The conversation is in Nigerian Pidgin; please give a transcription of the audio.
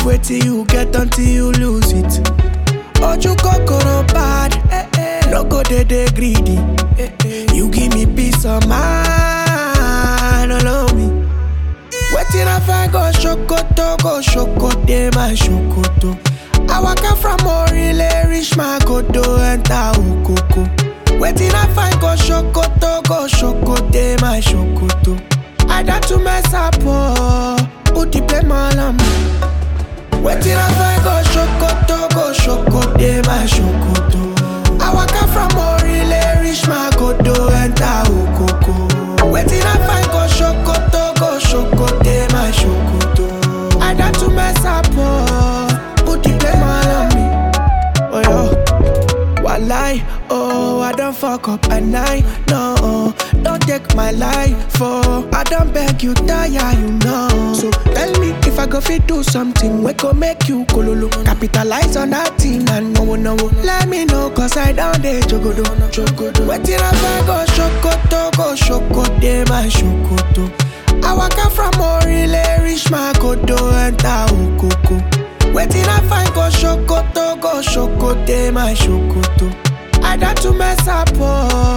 wetin you get until you lose it. Oju kokoro bad, eh, eh. no go dey dey greedy. Eh, eh. You give me peace of mind, allow me. Wetin I find go Sokoto, go Sokoto, my Sokoto. I waka from Orile, reach my Kodo, enter Okoko. Wetin I find go Sokoto, go Sokoto, my Sokoto. I got to mess up, oh, who the blame all on me? Wetin I find go Sokoto, go Sokoto, my Sokoto. I waka from Orile, reach my Kodo, enter Okoko. Wetin I find go Sokoto, go Sokoto, my Sokoto. I got to mess up, oh, put the blame all on me. Oh yo, walai, oh I don't fuck up at night, no. Don't take my life, oh I don't beg you, tire, you know. So tell me if I go fit do something, we go make you kololo. Capitalize on that thing and no no. Let me know, cause I down there jogodo, jogodo. Wetin I find go shokoto, go shokote, my shokoto. I waka from Orile, reach my kodo, enter Okoko. Wetin I find go Sokoto, go Sokoto, my Sokoto. I got to mess up, oh.